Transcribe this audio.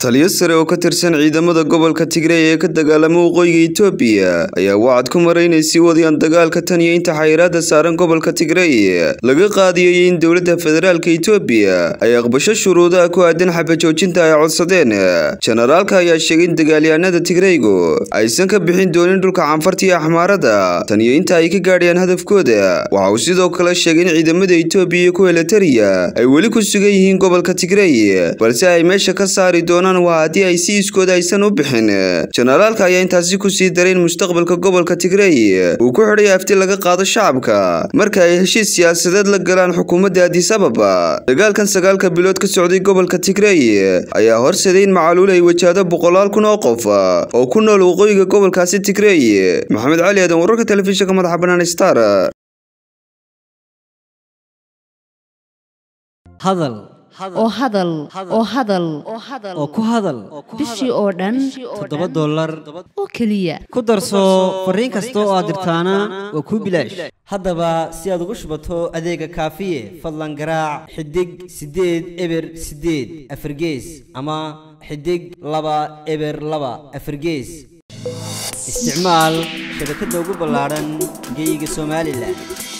taliyo sare oo ka tirsan ciidamada gobolka tigray ee ka dagaalama waqooyiga itoobiya ayaa wacad ku maray inay sii wadayaan dagaalka tan iyo inta xayiraada saaran gobolka tigray laga qaadiyay in dowladda federaalka itoobiya ay aqbasho shuruudaha ku aadan xabajoojinta ay codsadeen jenaraalka ayaa sheegay in dagaalyahanada tigraygu aysan ka bixin doonin dhulka canfarta iyo axmaarada tan iyo inta ay ka gaadhayaan hadafkooda waxa uu sidoo kale sheegay in ciidamada itoobiya iyo kuwa elitariya ay weli ku sugan yihiin gobolka tigray balse ay meesha ka saari doonaan waa haddii ay si iskooda aysan u bixin jenaraalka ayaa intaasi kusii daray in mustaqbalka gobolka tigray uu ku xidhay afti laga qaado shacabka marka ay heshiis siyaasadeed la galaan xukuumadda adis ababa dagaalkan sagaalka bilood ka socday gobolka tigray ayaa horseeday in macaluul ay wajahdo boqolaal kun oo qof oo ku nool waqooyiga gobolkaasi tigray maxamed cali aadan wararka telefishinka madaxa banaan star hadal oo hadal oo hadal oo ku hadal bishii oo dhan toddoba dollar oo keliya ku darso fariin kasta oo aad dirtaana waa kuu bilaash haddaba si aad ugu shubato adeega kaafiye fadlan garaac xidig siddeed eber siddeed afargees ama xidig laba eber laba afargees isticmaal shabakadda ugu ballaadhan geyga somalilan